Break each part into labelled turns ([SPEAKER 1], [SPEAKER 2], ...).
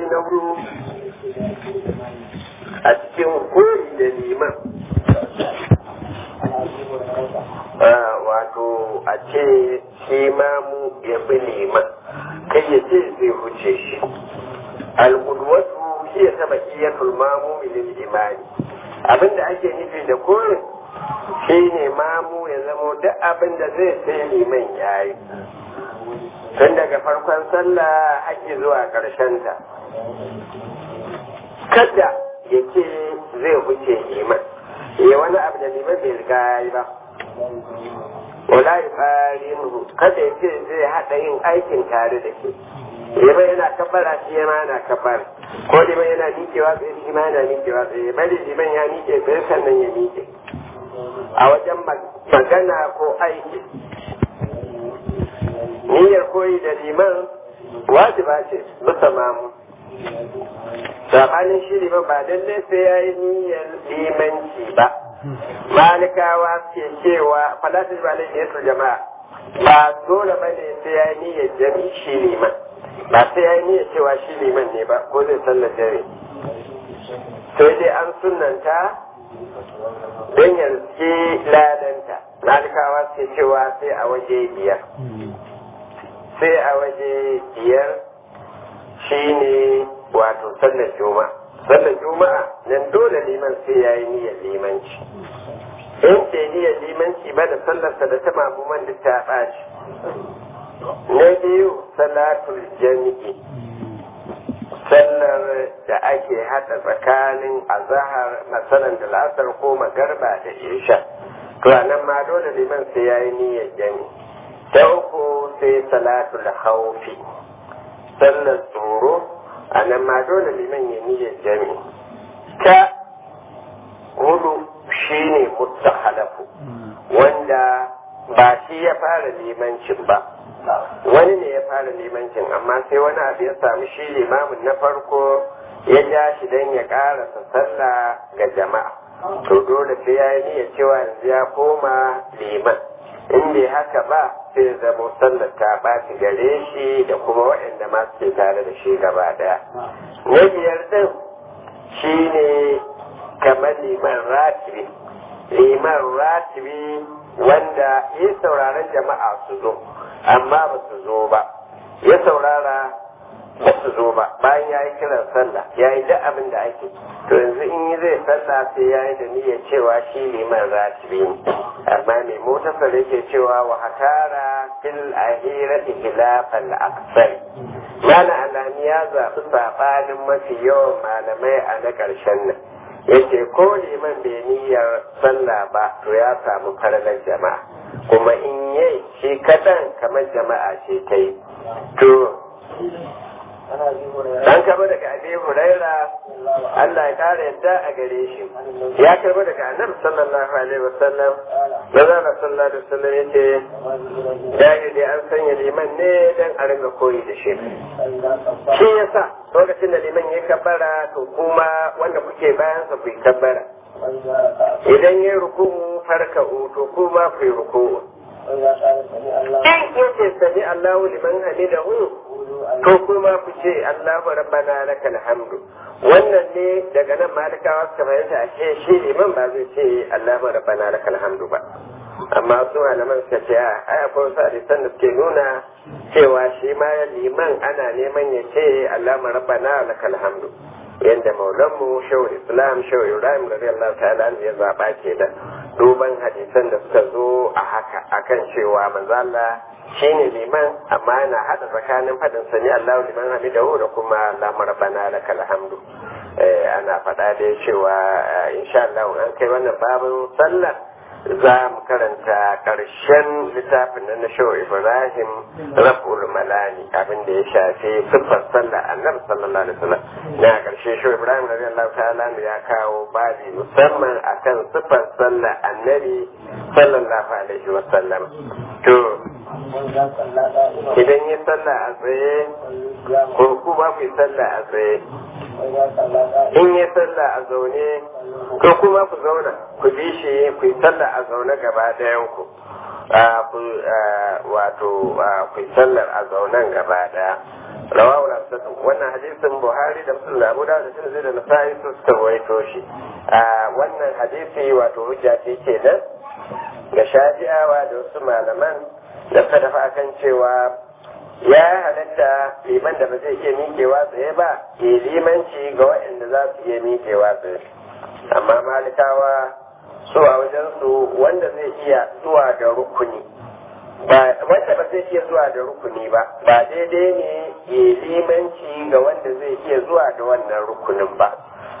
[SPEAKER 1] na hudu a cikin koyi da liman wato a ce shi mamu ya bi liman kai ya ce zai huce shi alƙudwatu shi ya taba iyatul mamu lil imani abinda ake nufi da koyin shi ne mamu ya zamo duk abin da zai sai liman ya yi tun daga farkon sallah ake zuwa ta. kada ya ce zai huce liman ya wani abu da liman bai riga ya yi ba wala ya farin kada ya ce zai haɗa yin aikin tare da ke liman yana kabbara shi ma yana kabbara ko liman yana miƙewa tsaye shi ma yana miƙewa tsaye bari liman ya miƙe tsaye sannan ya miƙe a wajen magana ko aiki niyyar koyi da liman wajiba ce bisa mamu sabanin shi liman ba lalle sai ya yi niyyar limanci ba malikawa ke cewa falatin ba lalle yasu jama'a ba dole ba ne sai ya yi niyyar jami shi liman ba sai ya yi niyyar cewa shi liman ne ba ko zai sallar dare sai dai an sunanta don yanzu ladanta malikawa ke cewa sai a waje biyar sai a waje biyar shine wato sallar juma'a sallar juma'a nan dole liman sai ya yi niyyar limanci in ce niyyar limanci ba da sallarsa da ta mamuman da ta ɓaci na biyu salatul jami'i sallar da ake haɗa tsakanin azahar masalan da la'asar ko magarba da isha to nan ma dole liman sai ya yi niyyar jami ta uku sai salatul haufi sallar tsoro a nan ma dole liman ya niyyar jami ta hudu shine mustahalafu wanda ba shi ya fara limancin ba wani ne ya fara limancin amma sai wani abu ya samu shi limamin na farko ya ja shi don ya karasa sallah ga jama'a to dole sai ya yi niyyar cewa yanzu ya koma liman in bai haka ba sai zama sallar ta ɓaci gare shi da kuma waɗanda ma suke tare da shi gaba ɗaya na biyar ɗin shi ne kamar liman ratibi liman ratibi wanda ya sauraron jama'a su zo amma ba su zo ba ya saurara ba su zo ba bayan ya yi kiran sallah ya yi duk abin da ake to yanzu in yi zai sallah sai ya yi da niyyar cewa shi liman ratibi ne amma mai motasar yake cewa wa hatara fil ahirati khilafal aksar mana alami ya zaɓi saɓanin mafi yawan malamai a na ƙarshen nan yace ko liman bai niyyar sallah ba to ya samu faralar jama'a kuma in yi shi kaɗan kamar jama'a ce ta yi to an karbo daga abi huraira Allah ya kara yadda a gare shi ya karbo daga annabi sallallahu alaihi wasallam da zara sallallahu alaihi wasallam yace dai dai an sanya liman ne dan a ringa koyi da shi shi yasa lokacin da liman ya kabbara to kuma wanda kuke bayan sa ku kabbara idan ya ruku'u farka'u to kuma ku yi ruku'u in yace sami Allahu liman hamidahu to kuma ku ce Allahu rabbana lakal hamdu wannan ne daga nan malikawa suka fahimta a ce shi liman ba zai ce Allahu rabbana lakal hamdu ba amma su malaman suka ce a ai akwai wasu hadisan da suke nuna cewa shi ma liman ana neman ya ce Allahu rabbana lakal hamdu yadda maulanmu shawar islam shawar ibrahim radiyallahu ta'ala ya zaba ke da duban hadisan da suka zo a haka akan cewa manzala shine liman amma yana hada tsakanin fadin sani Allahu liman hamidahu da kuma Allahu rabbana lakal hamdu ana faɗa da cewa insha Allah an kai wannan babin sallar za mu karanta ƙarshen littafin na na shawo ibrahim raf'ul malani abin da ya shafi siffar sallah annabi sallallahu alaihi wasallam na ƙarshe shawo ibrahim radiyallahu ta'ala ya kawo babi musamman akan siffar sallah annabi sallallahu alaihi wasallam to idan yi sallah a tsaye ko ku ba ku yi sallah a tsaye in yi sallah a zaune ko kuma ku zauna ku bi shi ku yi sallah a zaune gaba ɗayan ku wato ku yi sallar a zaunen gaba ɗaya rawahu al-asatu wannan hadisin buhari da muslim da abu da da tirmidhi da nasa'i su suka rawaito shi a wannan hadisi wato hujja ce kenan ga shafi'awa da wasu malaman da suka tafi akan cewa ya halatta liman da ba zai iya miƙewa tsaye ba ke limanci ga waɗanda za su iya miƙewa tsaye amma malikawa su a wajensu wanda zai iya zuwa da rukuni ba wanda ba zai iya zuwa da rukuni ba ba daidai ne ya limanci ga wanda zai iya zuwa da wannan rukunin ba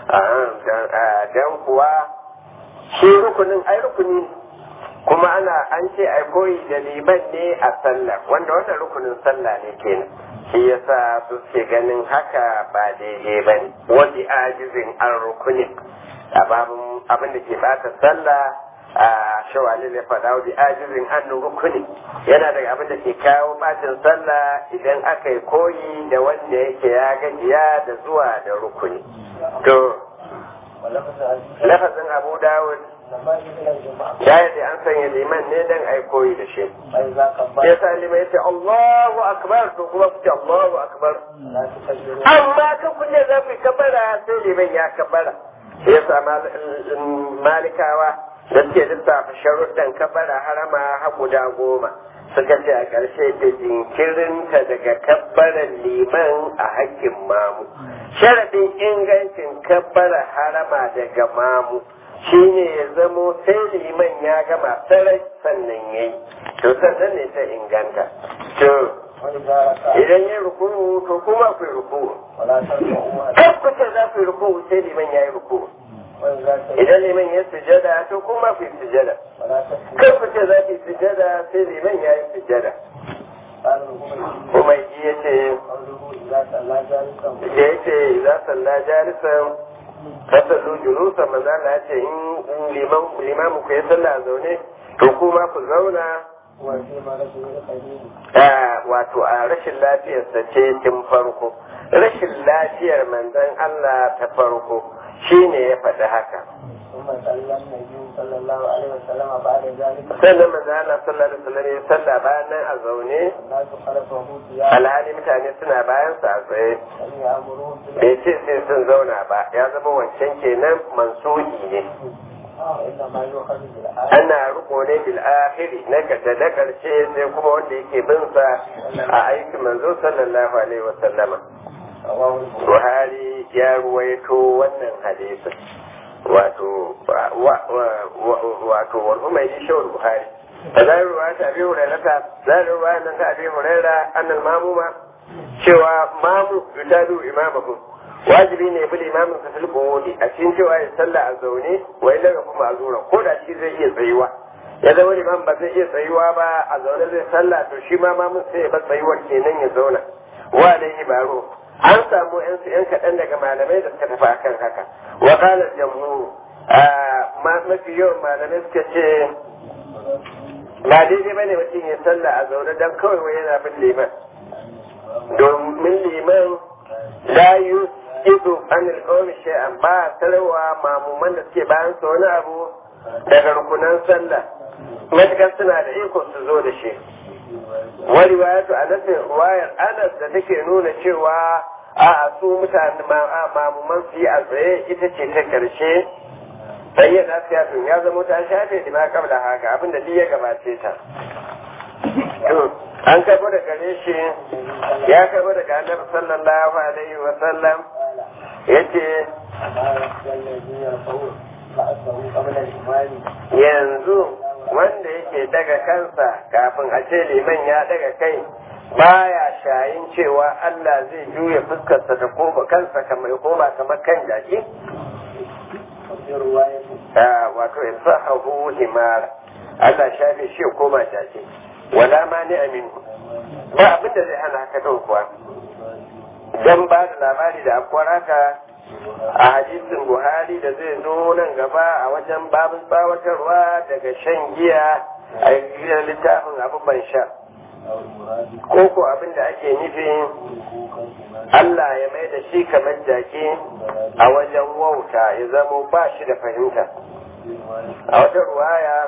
[SPEAKER 1] don kuwa shi rukunin ai rukuni kuma ana an ce ai koyi da liman ne a sallah wanda wannan rukunin sallah ne kenan shi yasa su ke ganin haka ba daidai ba ne wani ajizin an rukunin abin da ke bata sallah a shawali da faɗa wa ajizin an rukuni yana daga abin da ke kawo bacin sallah idan aka yi koyi da wanda yake ya gajiya da zuwa da rukuni to lafazin abu dawud ya yi an sanya liman ne dan ai koyi da shi ya sa liman ya ce Allahu akbar to kuma ku ce Allahu akbar amma kan kulle za ku yi kabara sai liman ya kabara ya sa malikawa da suke lissafa sharuɗan kabara harama ha guda goma suka ce a ƙarshe da jinkirinta daga kabbaran liman a hakkin mamu sharaɗin ingancin kabbara harama daga mamu shine ya zamo sai liman ya gama sarai sannan ya yi to sannan ne ta inganta to idan ya ruku to kuma ku yi ruku kan ku ce za ku yi ruku sai liman ya yi ruku idan liman ya sujada to kuma ku yi sujada kan ku ce za ku yi sujada sai liman ya yi sujada kuma ji ya ce da ya ce za salla jalisan fasallu julusa manzo Allah ya ce in liman limamu ku ya salla a zaune to kuma ku zauna wato a rashin lafiyarsa ce tun farko rashin lafiyar manzon Allah ta farko shine ya faɗi haka sannan manzo Allah sallallahu alaihi wasallam ya salla bayan nan a zaune alhali mutane suna bayan sa a tsaye bai ce sai sun zauna ba ya zama wancan kenan mansuhi ne ana riko ne bil akhiri na kada da karshe sai kuma wanda yake bin sa a aikin manzo sallallahu alaihi wasallama Buhari ya ruwaito wannan hadisin wato wato wal umayyi shawar Buhari فذا رواية أبي هريرة ذا رواية أن أبي هريرة أن الماموم شوى مامو يتابع إمامه wajibi ne bi limamin sa tilko wudi a cikin cewa ya sallah a zaune wa illa ga kuma azura ko da shi zai iya tsayuwa ya zama liman ba zai iya tsayuwa ba a zaune zai sallah to shi ma mamun sai ya bar tsayuwar kenan ya zauna wa alaihi baro an samu yan su yan kaɗan daga malamai da suka tafi akan haka wa qala jamhur mafi yawan malamai suka ce ba daidai bane mutum ya sallah a zaune dan kawai wai yana bin liman domin liman la ido an alƙawar shay'an ba tarwa mamuman da suke bayan su wani abu daga rukunan sallah matukar suna da iko su zo da shi wani wayatu a nasin ruwayar anas da take nuna cewa a su mutane mamuman su yi a tsaye ita ce ta karshe bayyana siyatun ya zama ta shafe da ma kabla haka abinda duk ya gabace ta an karbo da gare shi ya karbo daga annabi sallallahu alaihi wa sallam yace yanzu wanda yake daga kansa kafin a ce liman ya daga kai baya shayin cewa Allah zai juya fuskarsa ta koma kansa kamar koma kamar kan jaki wato in sahahu himar Allah shafe shi ya koma jaki wala ma ni aminu ba abin da zai hana haka ɗau kuwa dan ba da labari da akwai haka a hadisin buhari da zai zo nan gaba a wajen babin tsawatarwa daga shan giya a gidan littafin abu ban sha ko ko abin da ake nufi Allah ya mai da shi kamar jaki a wajen wauta ya zamo ba shi da fahimta a wata ruwaya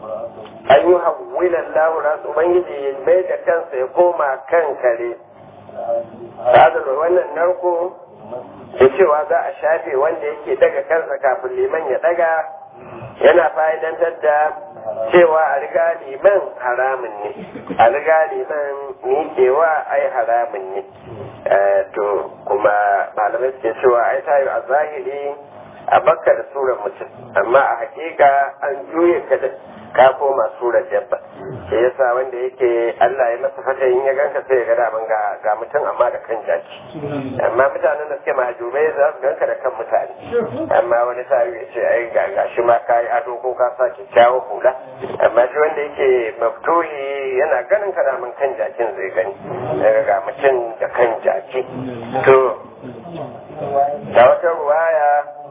[SPEAKER 1] an yi hawilan lahura ubangiji ya mai da kansa ya koma kan kare Sadar wannan narko da cewa za a shafe wanda yake daga kansa kafin liman ya daga yana fa'idantar da cewa a riga liman haramun ne a riga liman miƙewa ai haramun ne to kuma malamai suke cewa ai tayo a zahiri a bakka da surar mutum amma a hakika an juye ka da ka koma surar dabba shi yasa wanda yake Allah ya masa fata in ya ganka sai ya ga daman ga ga mutum amma da kan jaki amma mutanen da suke mahajubai za su ganka da kan mutane amma wani sa'i ya ce ai ga gashi ma ka yi ado ko ka sa kyakkyawan hula amma shi wanda yake maftuhi yana ganin ka daman kan jakin zai gani daga ga mutum da kan jaki to da wata ruwaya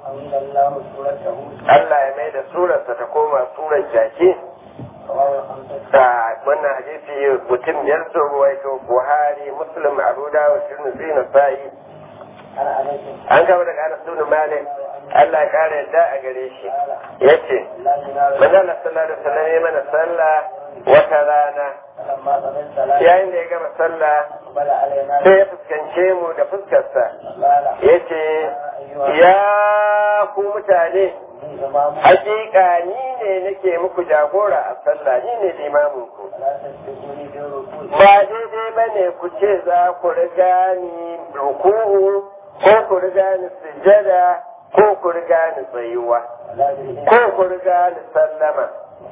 [SPEAKER 1] Allah ya mai da surarsa ta koma surar jaki a wannan hadisi mutum biyar sun ruwaito buhari muslim abu dawud tirmidhi nasa'i an gaba daga anas bin malik Allah ya kare yadda a gare shi yace manzo Allah sallallahu alaihi wasallam ya mana sallah wata rana yayin da ya gama sallah sai ya fuskance mu da fuskarsa yace ya ku mutane hakika ni ne nake muku jagora a sallah ni ne limamin ku ba daidai ba ne ku ce za ku riga ni ruku'u ko ku riga ni sujada ko ku riga ni tsayuwa ko ku riga ni sallama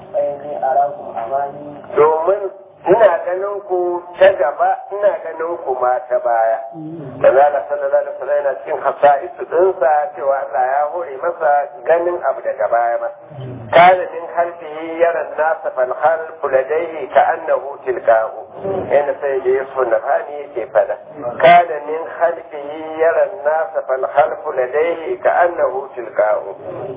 [SPEAKER 1] domin ina ganin ku ta gaba ina ganin ku ma ta baya da zala sallallahu alaihi wasallam yana cikin hasa'isu dinsa cewa Allah ya hore masa ganin abu daga baya ma kana min halfihi yara nasa fal khalfu ladayhi ka annahu tilqahu yana sai da yasu nafani yake fada kana min halfihi yara nasa fal khalfu ladayhi ka annahu tilqahu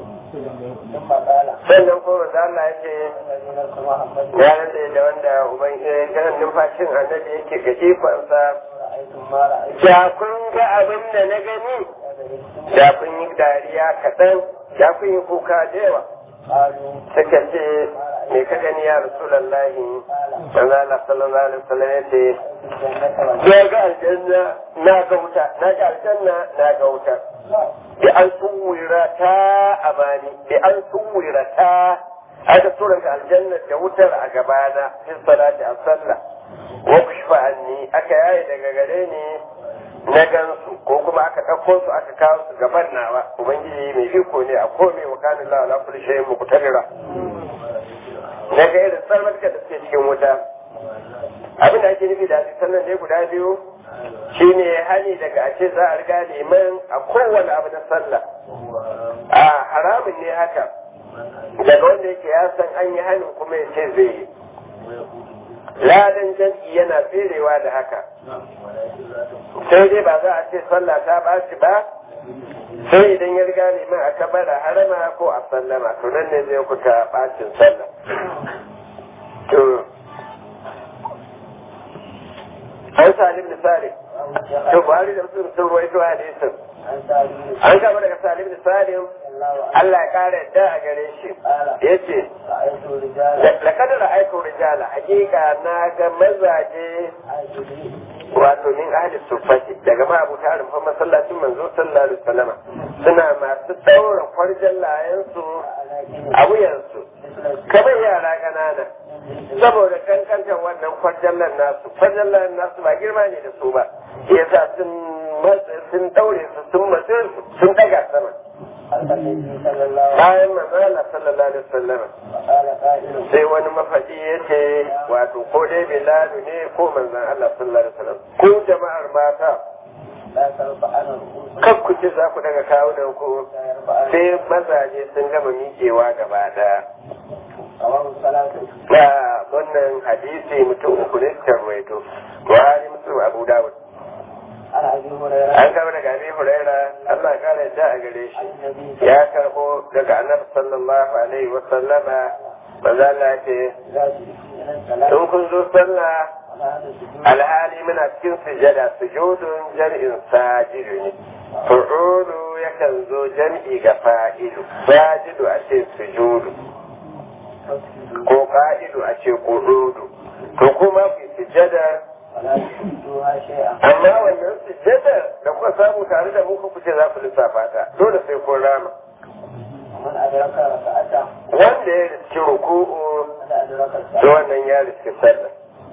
[SPEAKER 1] sannan ko da Allah ya ce ya rade da wanda uban ganin numfashin annabi yake ga ikonsa da kun ga abin da na gani da kun yi dariya kaɗan da kun yi kuka da yawa suka ce me ka gani ya rasulallahi dan Allah sallallahu alaihi wasallam ya ce ya ga aljanna na ga wuta na ga aljanna na ga wuta bi an tsuwira ta amani bi an tsuwira ta aka tura ga aljanna da wutar a gabana fi salati a sallah wa kushfa anni aka yaye daga gare ni na gansu ko kuma aka ɗauko su aka kawo su gaban nawa ubangiji mai iko ne a komai wa kana Allah ala kulli shay'in muqtadira na ga irin sarmarka da suke cikin wuta abin da ake nufi da sannan ne guda biyu shine hani daga a ce za a riga neman a kowane abu na sallah a haramun ne haka daga wanda yake ya san an yi hanin kuma ya ce zai yi ladan jam'i yana tserewa da haka sai dai ba za a ce sallah ta ɓaci ba sai idan ya riga neman a kabara harama ko a sallama to nan ne zai kuta ɓacin sallah to an salim misali to buhari da musulun sun ruwaito hadisin an kama daga salim da salim Allah ya kara yadda a gare shi ya ce da kadar aiko rijala hakika na ga mazaje wato min ahli sufati daga ma abu ta rumfa masallacin manzo sallallahu alaihi wasallama suna masu daura kwarjan layansu a wuyansu kamar yara ƙanana saboda kankantar wannan kwarjallan nasu kwarjallan nasu ba girma ne da su ba yasa sun sun daure su sun matse su sun daga sama bayan manzala sallallahu alaihi wasallam sai wani mafaɗi ya ce wato ko dai bilalu ne ko manzan Allah sallallahu alaihi wasallam ko jama'ar mata kan ku ce za ku daga kawunan ku sai mazaje sun gama miƙewa gaba daya na wannan hadisi mutum uku ne suka ruwaito buhari muslim abu dawud an kama daga abi huraira Allah ya kara yadda a gare shi ya karbo daga annabi sallallahu alaihi wa sallama manzo Allah ce in kun zo sallah alhali muna cikin sujada sujudun jam'in sajidu ne fu'ulu yakan zo jam'i ga fa'ilu sajidu a ce sujudu ko ka'idu a ce kududu to kuma ku sujada
[SPEAKER 2] ولا تشدوها شيئا
[SPEAKER 1] amma wannan sujjadar da kuka samu tare da mu ku ce za ku lissafa ta dole sai kun rama
[SPEAKER 2] ومن أدرك ركعة
[SPEAKER 1] wanda ya riski ruku'u
[SPEAKER 2] فقد أدرك
[SPEAKER 1] da
[SPEAKER 2] الصلاة
[SPEAKER 1] wannan ya riski sallah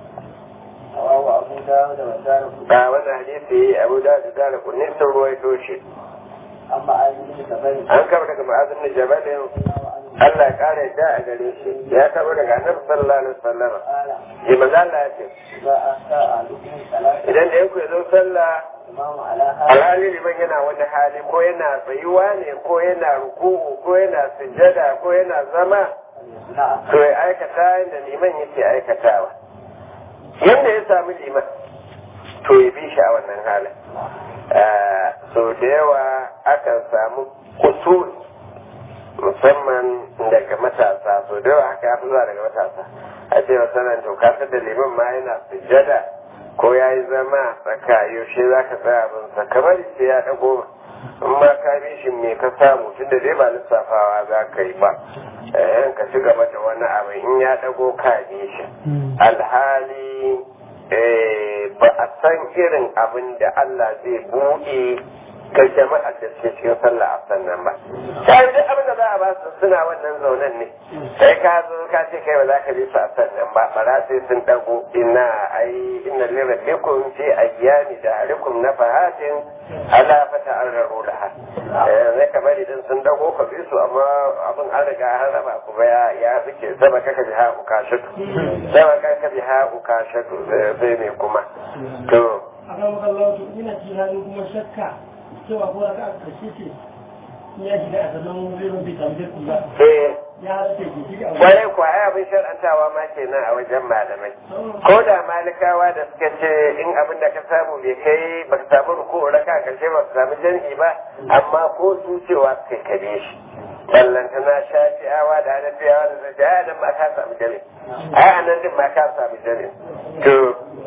[SPEAKER 2] رواه أبو داود والدار
[SPEAKER 1] ba wannan hadisi abu da da dara kunni sun ruwaito shi
[SPEAKER 2] أما علي بن جبل
[SPEAKER 1] an kama daga ma'azin da jabalin Allah ya kare da a gare shi ya kama daga annabi sallallahu alaihi wasallam
[SPEAKER 2] قال
[SPEAKER 1] ji manzo Allah ya ce
[SPEAKER 2] إذا أتى أحدكم الصلاة
[SPEAKER 1] idan da yanku ya zo sallah
[SPEAKER 2] الإمام على هذا
[SPEAKER 1] alhali liman yana wani hali ko yana tsayuwa ne ko yana ruku'u ko yana sujjada ko yana zama
[SPEAKER 2] فليصنع
[SPEAKER 1] to ya aikata yadda liman yake aikatawa yadda ya sami liman to ya bi shi a wannan halin Ah, so da yawa akan samu kusur musamman daga matasa so da yawa haka ya fi zuwa daga matasa a ce masanan to kasar da liman ma yana sujjada ko ya yi zama tsaka yaushe za ka tsaya abinsa kamar sai ya ɗago in ma ka bi shi me ka samu tun da dai ba lissafawa za ka yi ba eh ka ci gaba da wani abu in ya ɗago ka bi shi alhali eh, ba a san irin abin da Allah zai buɗe ga jama'a da suke cikin sallah a sannan ba sai duk abin da za a ba su suna wannan zaunen ne sai ka zo ka ce kai ba za ka bi su a sannan ba bara sai sun dago ina ai inna lirabbikum fi ayyami da harikum na fahatin ala fata an raro da ha zai ka bari din sun dago ka bi su amma abin an riga an raba ku ba ya ya fice sama kaka bi ha ukashatu sama kaka bi ha ukashatu sai me kuma to
[SPEAKER 3] a kan kallon to ina tunanin kuma shakka cewa ko raka a karshe ce in ya shiga a sannan zai rubi tambayar kula
[SPEAKER 1] eh
[SPEAKER 3] ya halatta ke shiga a
[SPEAKER 1] kwarai kuwa ai abin shar'antawa ma kenan a wajen malamai ko da malikawa da suka ce in abin da ka samu bai kai ba ka samu ruku raka a karshe ba ka samu jam'i ba amma ko su cewa kai kare shi ballantana shafi'awa da hanafiyawa da zai a nan ma ka samu jam'i ai a nan din ma ka samu jam'i to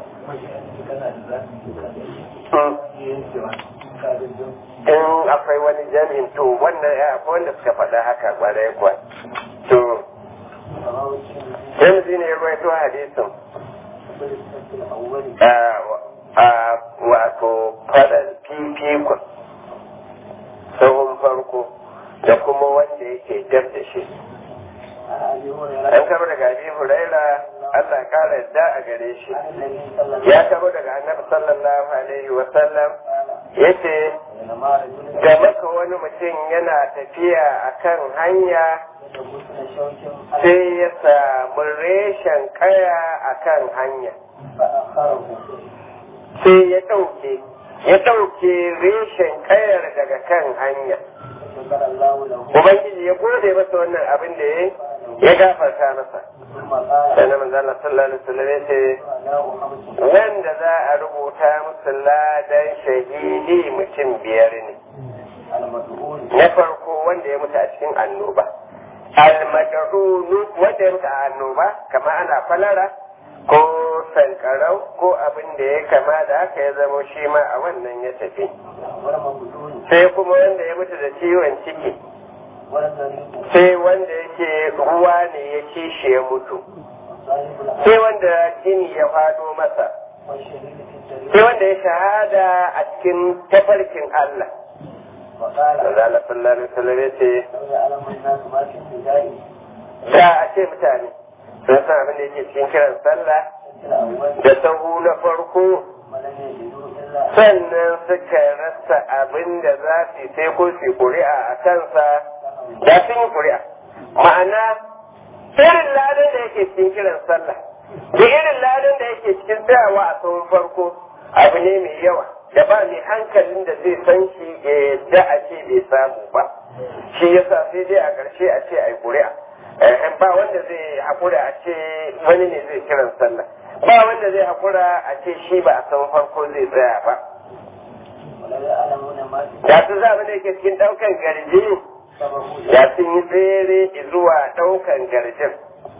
[SPEAKER 1] in akwai wani jami'in to wannan ya akwai wanda suka faɗa haka kwarai kuwa to James ne ya rawaito hadisin a wato fadar fifikon sahun farko da kuma wanda yake dab da shi an kama daga abi huraira Allah kara yadda a gare shi ya kama daga annabi sallallahu alaihi wa sallam yace ga maka wani mutum yana tafiya akan hanya sai ya samu reshen kaya akan hanya sai ya ɗauke ya ɗauke reshen kayar daga kan hanya ubangiji ya gode masa wannan abin da ya ya gafarta masa sannan manzo Allah sallallahu alaihi wasallam ya ce wanda za a rubuta musu ladan shahidi mutum biyar ne na farko wanda ya mutu a cikin annoba almad'unu wanda ya mutu a annoba kamar ana falara ko sankarau ko abin da ya kama da haka ya zama shi ma a wannan ya tafi sai kuma wanda ya mutu da ciwon ciki sai wanda yake ruwa ne ya ci shi ya mutu sai wanda jini ya fado masa sai wanda ya shahada a cikin tafarkin Allah Allah sallallahu alaihi wasallam ya ce da a ce mutane sun san abin da yake cikin kiran sallah da sahu na farko sannan suka rasa abin da za su yi sai ko su ƙuri'a a kansa da sun yi ƙuri'a ma'ana irin ladan da yake cikin kiran sallah da irin ladan da yake cikin tsayawa a sahun farko abu ne mai yawa da ba mai hankalin da zai san shi ya yadda a ce bai samu ba shi yasa sai dai a ƙarshe a ce a yi ƙuri'a ba wanda zai haƙura a ce wani ne zai kiran sallah ba wanda zai haƙura a ce shi ba a san farko zai tsaya ba da su za da yake cikin ɗaukan garji da sun yi tsere zuwa ɗaukan garjin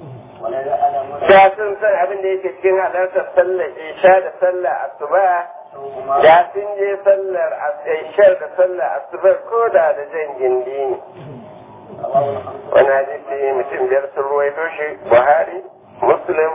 [SPEAKER 1] da sun san abin da yake cikin halartar sallar isha da sallar asuba da sun je sallar ishar da sallar asubar ko da da jan gindi ne wani hadisi mutum biyar sun ruwaito shi buhari muslim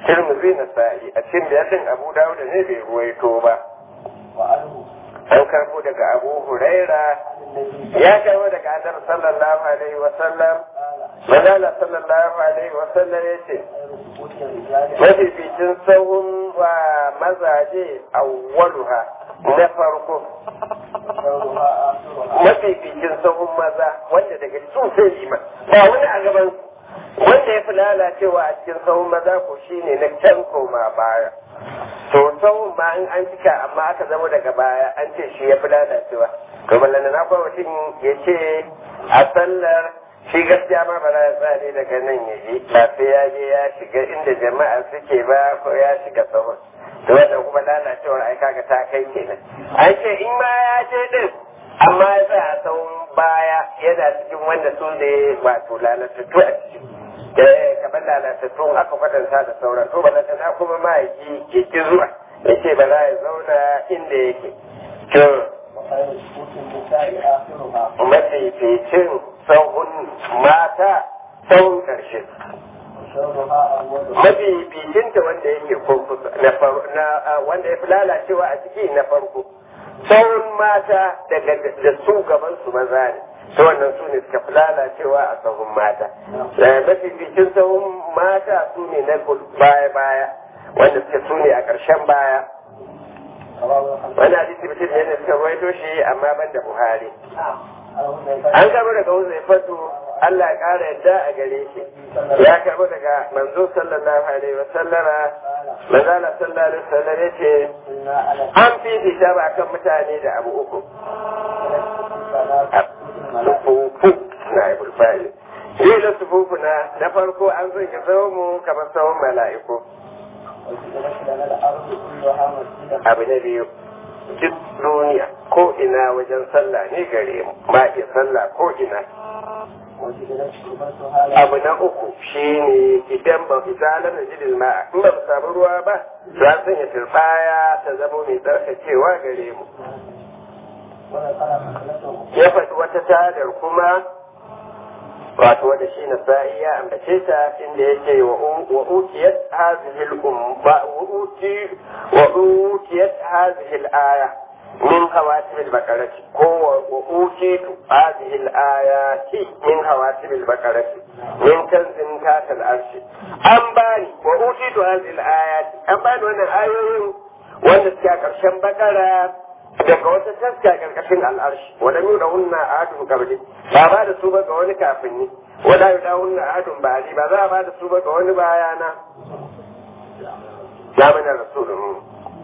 [SPEAKER 1] tirmidhi na sa'i a cikin biyatin abu dawud ne bai ruwaito ba
[SPEAKER 2] وعنه
[SPEAKER 1] an karbo daga abu huraira
[SPEAKER 2] عن النبي
[SPEAKER 1] ya karbo daga adam sallallahu alaihi wa sallam
[SPEAKER 2] قال
[SPEAKER 1] manzala sallallahu alaihi wa sallam ya ce
[SPEAKER 2] خير سكوت الرجال
[SPEAKER 1] mafificin sahun wa mazaje awwaluha na farko
[SPEAKER 2] وشرها آخرها
[SPEAKER 1] mafificin sahun maza wanda daga su sai liman ba wani a gaban su. wanda ya fi lalacewa a cikin sahun maza ko shine na can koma baya to sahun ma in an cika amma aka zama daga baya an ce shi ya fi lalacewa to ballana na kwa mutum ya ce a sallar shi gaskiya ma ba za ya tsare daga nan ya je ba sai ya je ya shiga inda jama'a suke ba ko ya shiga sahun to wannan kuma lalacewar ai kaga ta kai kenan an ce in ma ya je din amma ya tsaya a tsawon baya yana cikin wanda su ne wato lalatattu a ciki eh kamar lalatattu aka kwatanta da sauran to balanta na kuma ma yi ke ki zuwa ya ce ba za ya zauna inda yake to
[SPEAKER 2] وخير سكوت النساء آخرها
[SPEAKER 1] mafificin sauhun mata sauhun karshe
[SPEAKER 2] وشرها أولها
[SPEAKER 1] mafificinta wanda yake kurkusa na far- na ah, wanda ya fi lalacewa a ciki na farko sauran mata daga da su gaban su maza ne ta wannan su ne suka fi lalacewa a sahun mata Eh, mafificin sahun mata su ne na baya baya wanda suke su ne a ƙarshen baya
[SPEAKER 2] رواه الحمد
[SPEAKER 1] wani hadisi mutum ne da suka rawaito shi amma ban da buhari
[SPEAKER 2] عن
[SPEAKER 1] an karbo daga wuzai fatu Allah ya ƙara yadda a gare shi ya karbo daga manzo sallallahu alaihi wa sallama
[SPEAKER 2] قال
[SPEAKER 1] manzala sallallahu alaihi wa sallam ya ce
[SPEAKER 2] قلنا على
[SPEAKER 1] an fifita ba kan mutane da abu uku
[SPEAKER 2] ثلاث
[SPEAKER 1] sufufu na ibul fa'il shi da sufufu na na farko an zanya mu kamar tsawon mala'iku
[SPEAKER 2] وجعلت لنا الأرض كلها مسجدا
[SPEAKER 1] abu na biyu duk duniya ko ina wajen sallah ne gare mu ma iya sallah ko ina
[SPEAKER 2] وجعلت تربتها لنا
[SPEAKER 1] abu na uku shine idan ba fi zalar da jidil ma in ba mu samu ruwa ba za su sanya turbaya ta zama mai tsarkakewa gare mu
[SPEAKER 2] وذكر مسألته
[SPEAKER 1] ya faɗi wata tadar kuma wato wanda shi na sa'i ya ambace ta inda yake wa wa utiyat hadhihi al-umma wa uti wa utiyat hadhihi al-aya min hawatim al-baqarati ko wa utitu hadhihi al-ayati min hawatim al-baqarati min kanzin tatal arshi an bani wa utitu hadhihi al-ayati an bani wannan ayoyin wanda suke a ƙarshen bakara daga wata taska karkashin al'arshi wanda mu da hunna ahadun kabli ba ba da su ba ga wani kafin ni wanda ya da hunna ahadun ba ali ba za a ba da su ba ga wani bayana zamanin rasulun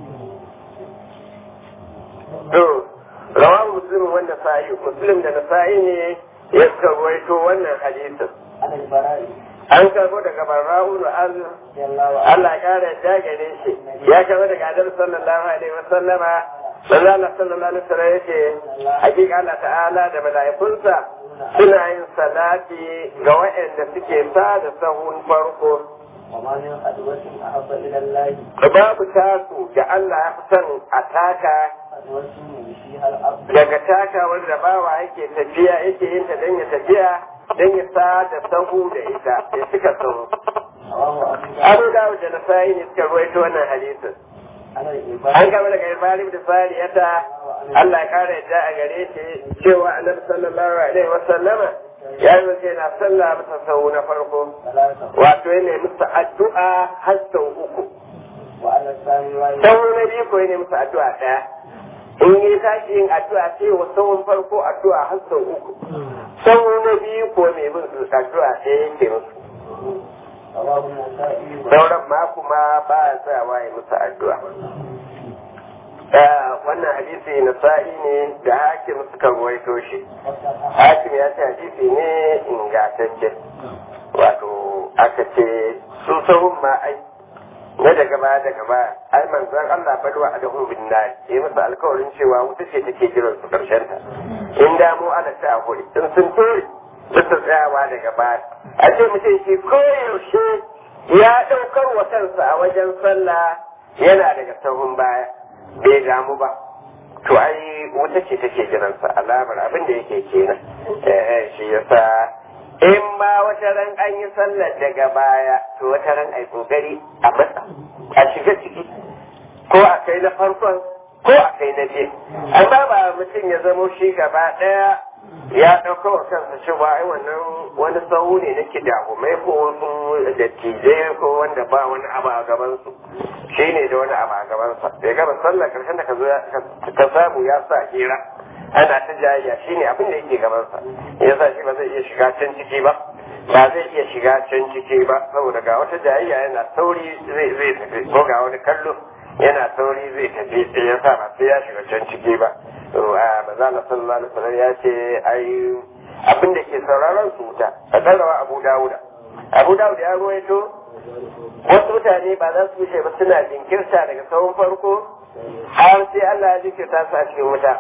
[SPEAKER 1] to rawahu muslim wanda sa'i muslim da nasa'i ne ya karwaito wannan hadisin
[SPEAKER 2] عن البراء
[SPEAKER 1] an karbo daga barra'u da Allah
[SPEAKER 2] رضي الله عنه
[SPEAKER 1] Allah ya kara yadda gare shi ya karbo daga Adam sallallahu alaihi wa sallama manzo Allah sallallahu alaihi wa sallam yace hakika Allah ta'ala da mala'ikunsa suna yin salati ga waɗanda suke sa da sahun farko
[SPEAKER 2] وما من خدوة أحب إلى الله
[SPEAKER 1] babu taku da Allah ya fi son a taka
[SPEAKER 2] خدوة يمشيها الأرض
[SPEAKER 1] daga taka wanda bawa yake tafiya yake yin ta dan ya tafiya dan ya sa da sahu da ita ya cika sahu
[SPEAKER 2] رواه أبو
[SPEAKER 1] Abu
[SPEAKER 2] داود
[SPEAKER 1] Dawud da Nasa'i ne suka ruwaito wannan hadisin
[SPEAKER 2] عن
[SPEAKER 1] an
[SPEAKER 2] الإبادة
[SPEAKER 1] gaba daga Ibrahim da Sariyata Allah ya kare yadda a gare shi cewa Annabi sallallahu alaihi wa sallama ya yi wace na sallah masa sau na farko
[SPEAKER 2] ثلاثة
[SPEAKER 1] wato ya nemi musu addu'a har sau uku
[SPEAKER 2] وعلى الثاني رواية
[SPEAKER 1] sau na biyu ko ya nemi musu addu'a ɗaya in yi tashi yin addu'a sai wa sauran farko addu'a har sau uku sau na biyu ko mai bin su addu'a ɗaya yake musu
[SPEAKER 2] رواه النسائي
[SPEAKER 1] sauran ma kuma ba ya tsayawa ya musu addu'a Eh, wannan hadisi na sa'i ne da hakim suka ruwaito shi
[SPEAKER 2] وصححه
[SPEAKER 1] hakim ya ce hadisi ne ingantacce wato aka ce su sahun ma ai na daga baya daga baya ai manzon Allah balwa adahum bin nar ya musu alkawarin cewa wuta ce take jiran su karshen ta in damu ala ta huri in sun tori su su tsayawa daga baya a ce mutum shi koyaushe ya ɗaukar wa kansa a wajen sallah yana daga sahun baya bai damu ba to ai wuta ce take jiransa alamar abin da yake kenan eh eh, shi yasa in ma wata ran an yi sallar daga baya to wata ran ai kokari a matsa a shiga ciki ko a kai na farkon ko a kai na biyu amma ba mutum ya zamo shi gaba ɗaya ya ɗauka wa kansa cewa ai wannan wani sahu ne na kidahumai ko wasu dattijai ko wanda ba wani abu a gabansu shi ne da wani abu a gabansa bai gaba sallar karshen da ka zo ka samu ya sa hira ana ta jayayya shi ne abin da yake gabansa ya sa shi ba zai iya shiga can ciki ba ba zai iya shiga can ciki ba saboda ga wata jayayya yana sauri zai zai tafi ko ga wani kallo yana sauri zai tafi sai ya sa ba sai ya shiga can ciki ba to a maza na sallallahu alaihi wasallam ya ce ai abin da ke sauraron su wuta a tsarawa abu dawuda abu dawuda ya ruwaito wasu mutane ba za su wuce ba suna jinkirta daga tsawon farko har sai Allah ya jinkirta su a cikin wuta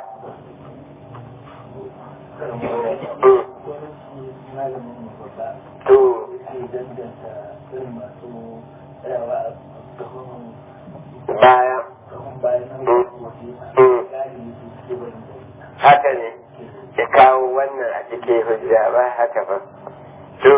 [SPEAKER 1] to baya haka ne ya kawo wannan a cikin hujja ba haka ba to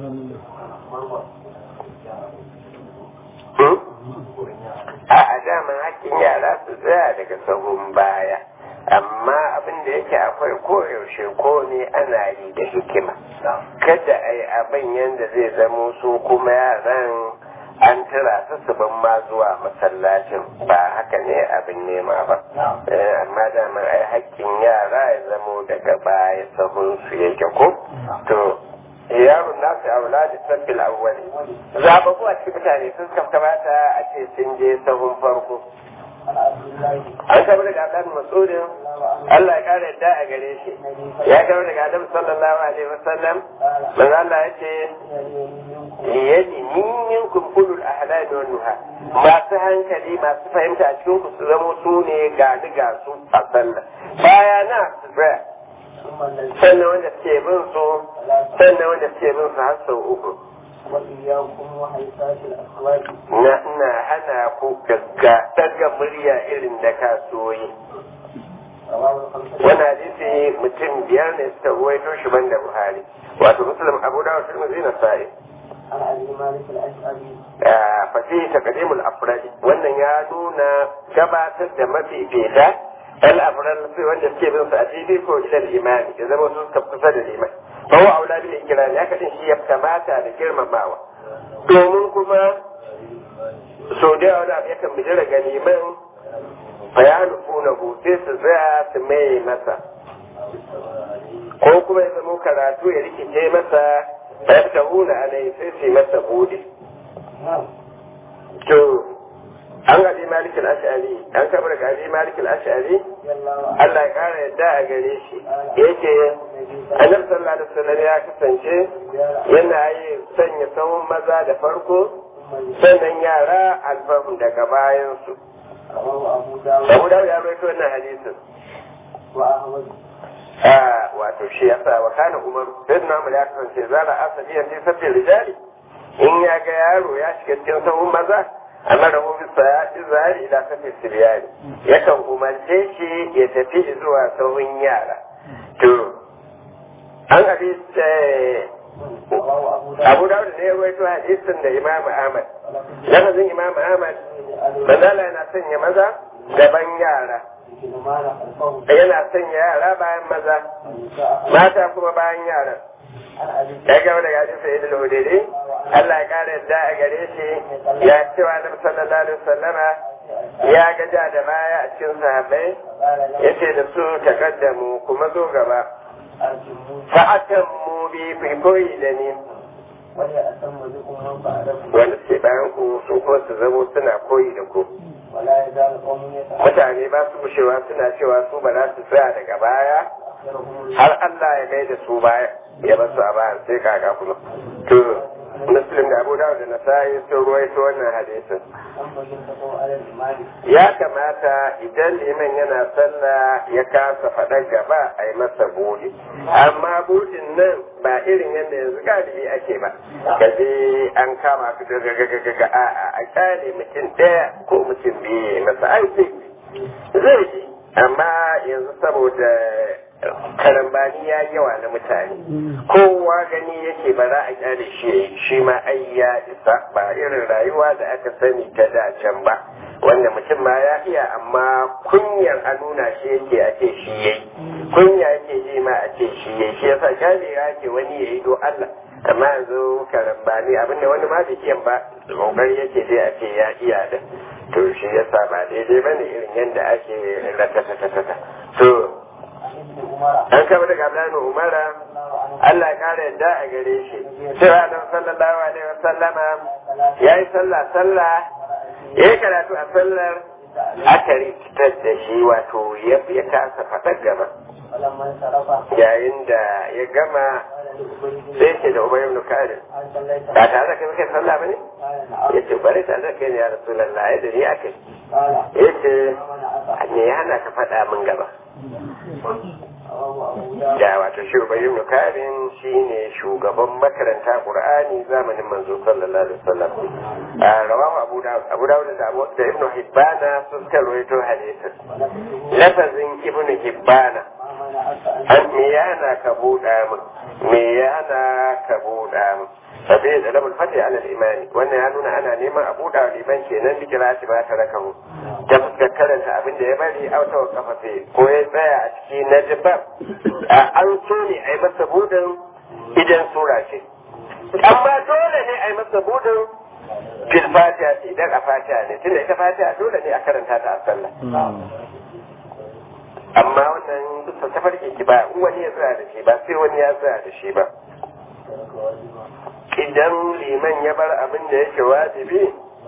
[SPEAKER 1] a a daman hakkin yara su tsaya daga sahun baya amma abin da yake akwai koyaushe ko ne ana yi da hikima kada a yi abin yadda zai zamo su kuma yaran an tura su su ban ma zuwa masallacin ba haka ne abin nema ba amma daman ai hakkin yara ya zamo daga baya sahun su yake ko to yaron nasu aula da sabbil awwali zababu a cikin mutane sun kamata a ce sun je sahun farko an kama daga Adam Masudin Allah ya kare yadda a gare shi ya kama daga Adam sallallahu alaihi wasallam manzo Allah ya ce yadi minkum ulul ahlami wan nuha masu hankali masu fahimta a cikin ku su zama su ne ga ga su a sallah baya na su tsaya sannan wanda suke bin su sannan wanda suke bin su har sau uku na ina hana ku gagga daga murya irin da kasuwoyi wani hadisi mutum biyar ne suka ruwaito shi banda buhari wato muslim abu dawud tirmidhi na sa'i fasihi taqdimul afrad wannan ya nuna gabatar da mafifita al afrad sai wanda suke bin su a fili ko ila imani ya zama su suka kusa da liman fa huwa aula bil ikram ya kadin shi ya kamata da girmamawa domin kuma sau da yawa abu yakan bijira ga liman bayanu kuna sai su tsaya su mai masa ko kuma ya zama karatu ya rikice masa ya ta huna alai sai su yi masa bude to an gabi malikin ash'ari an kamar gabi malikin ash'ari Allah ya kara yadda a gare shi yake annabi sallallahu alaihi wasallam ya kasance yana yi sanya sahun maza da farko sannan yara alfahun daga bayan su Abu Dawud ya rawaito wannan hadisin a wato shi yasa wa kana Umar sayyidina Umar ya kasance zara asabiyan fi sabbin rijali in ya ga yaro ya shiga cikin sahun maza amma da mu bisa ya izari ila kafin siriyani yakan umarce shi ya tafi zuwa sahun yara to an hadis Abu Dawud ne ya rawaito hadisin da Imam Ahmad lafazin Imam Ahmad manzala yana sanya maza gaban yara yana sanya yara bayan maza mata kuma bayan yara ya gaba daga hadisi Sa'id al-Hudayri Allah ya kare yadda a gare shi ya cewa Annabi sallallahu alaihi wasallama ya gaja da baya a cikin sahabbai yace da su takaddamu kuma zo gaba fa'atan mu bi fi koyi da ni wanda suke bayan ku su kuma su zamo suna koyi da ku mutane ba su gushewa suna cewa su ba za su tsaya daga baya har Allah ya mai da su baya ya ba su a bayan sai kaga kuma to muslim da abu dawud da nasa'i sun ruwaito wannan hadisin ya kamata idan liman yana sallah ya kasa faɗan gaba a yi masa buɗe amma buɗin nan ba irin yadda yanzu galibi ake ba kaje an kama su gagagagaga a a kyale mutum ɗaya ko mutum biyu masa an ce zai ji amma yanzu saboda karambani ya yawa na mutane kowa gani yake ba za a kyale shi shi ma ai ya isa ba irin rayuwa da aka sani ta da can ba wanda mutum ma ya iya amma kunyar a nuna shi yake a ce shi yayi kunya yake ji ma a ce shi yayi shi yasa kyale ya ke wani yayi do Allah amma yanzu karambani abinda wani ma bai iya ba kokari yake dai a ce ya iya da to shi yasa ba daidai bane irin yadda ake ratatatatata to an kama daga Abdullahi Umara Allah ya kare yadda a gare shi cewa nan sallallahu alaihi wasallama yayi sallah sallah yayi karatu a sallar aka rikitar da shi wato ya kasa faɗar gaba yayin da ya gama sai ce da Umar ibn Khalid ba tare da kai kai sallah bane yace bari tare da kai ne ya Rasulullah ya da ni akai yace me yana ka faɗa min gaba da wato shi Ubay ibn Karin shine shugaban makaranta Qur'ani zamanin manzo sallallahu alaihi wasallam rawahu Abu Dawud Abu Dawud da Abu da Ibn Hibban sun rawaito hadisin lafazin Ibn Hibban an me yana ka buɗa min me yana ka buɗa min sabi da labul fati ala imani wannan ya nuna ana neman a buɗa wa liman kenan dikira shi ba ta raka mu ta fuskar karanta abin da ya bari auta wa kafafe ko ya tsaya a ciki na jibab an so ne a yi masa budin idan sura ce amma dole ne a yi masa budin fil fatiha ce idan a fatiha ne tunda ita fatiha dole ne a karanta ta a sallah amma wannan bisa tafarki ki ba wani ya tsaya da shi ba sai wani ya tsaya da shi ba idan liman ya bar abin da yake wajibi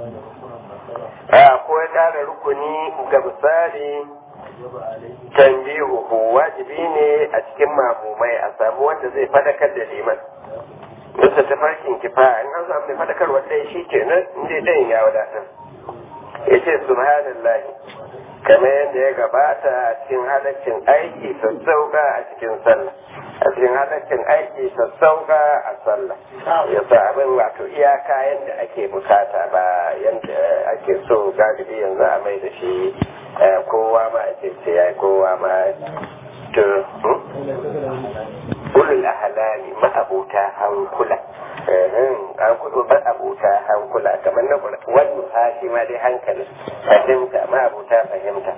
[SPEAKER 1] a ko ya ƙara rukuni ga misali tanbihuhu wajibi ne a cikin mamumai a samu wanda zai fadakar da liman bisa tafarkin kifa in an samu mai fadakar wanda shi kenan inda ɗayan ya wadatar ya ce subhanallah kamar yadda ya gabata a cikin halaccin aiki sassauka a cikin sallah a cikin halaccin aiki sassauka a sallah ya sa abin wato iyaka yadda ake bukata ba yadda ake so galibi yanzu a mai da shi kowa ma ake ce ya kowa ma to ulul ahlami ma'abuta hankula an kudu ma'abuta hankula kamar na wani hashi ma dai hankali fahimta ma'abuta fahimta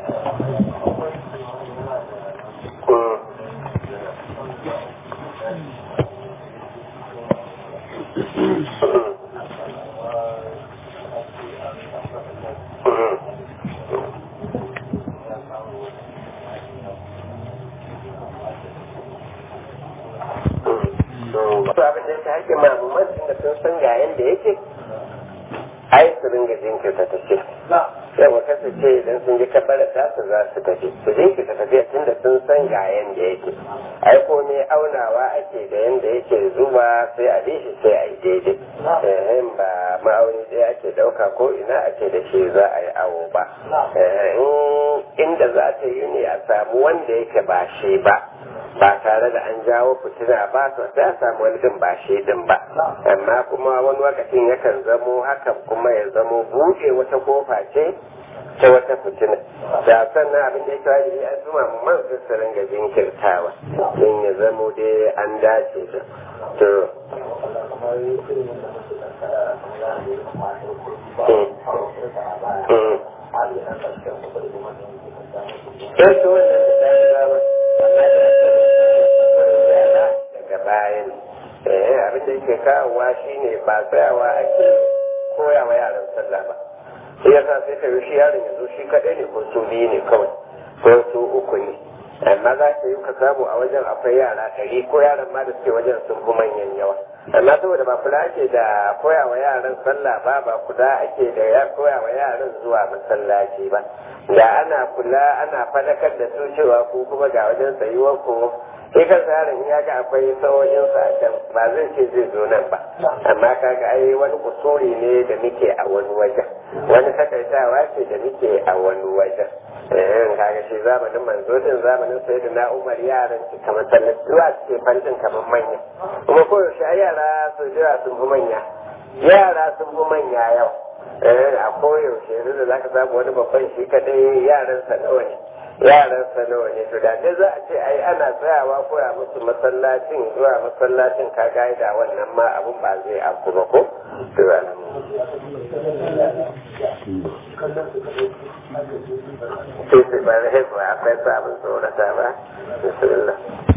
[SPEAKER 1] wasu abin da ya haƙƙin mamuman da sun san ga yanda yake ai su ringa jinkirta tafi yawa kasance idan sun ji kabbara ta su za su tafi su jinkirta tafiya tun da sun san ga yanda yake ai ko ne aunawa ake da yanda yake zuba sai a bi shi sai a yi daidai ehem ba ma'auni ɗaya ake ɗauka ko ina ake da shi za a yi awo ba inda za ta yi ne a samu wanda yake ba shi ba ba tare da an jawo fitina ba su sai a samu wani din ba shi din ba amma kuma wani lokacin yakan zamo hakan kuma ya zamo buɗe wata kofa ce ta wata fitina da sannan abin da ya kawai da an zuma man su ringa jinkirtawa don ya zamo dai an dace da to sai su wannan da dama daga bayan eh abin da yake kawowa shine ba tsayawa ake koyawa yaran sallah ba sai yasa sai ka shi yaron ya zo shi kaɗai ne ko su biyu ne kawai ko su uku ne amma za ka yi ka samu a wajen akwai yara ɗari ko yaran ma da suke wajen sun fi manyan yawa amma saboda ba kula ake da koyawa yaran sallah ba ba kula ake da ya koyawa yaran zuwa masallaci ba da ana kula ana fadakar da su cewa ko kuma ga wajen tsayuwar ko sai kan yaron ya ga akwai sauyin sa can ba zai ce zai zo nan ba amma kaga ai wani kusuri ne da muke a wani wajen wani takaitawa ce da muke a wani wajen eh kaga shi zamanin manzo din zamanin sayyidina Umar yaran su kamar sallar zuwa suke fantin kamar manya kuma ko yaushe ai yara su jira sun fi manya yara sun fi manya yau eh a koyaushe yanzu da zaka samu wani babban shi kadai yaran sa nawa ne yaran sa nawa ne to da dai za a ce ai ana tsayawa koya musu masallacin zuwa masallacin ka da wannan ma abun ba zai afku ba ko to ba sai sai ba da haifuwa akwai sabon tsorata ba bismillah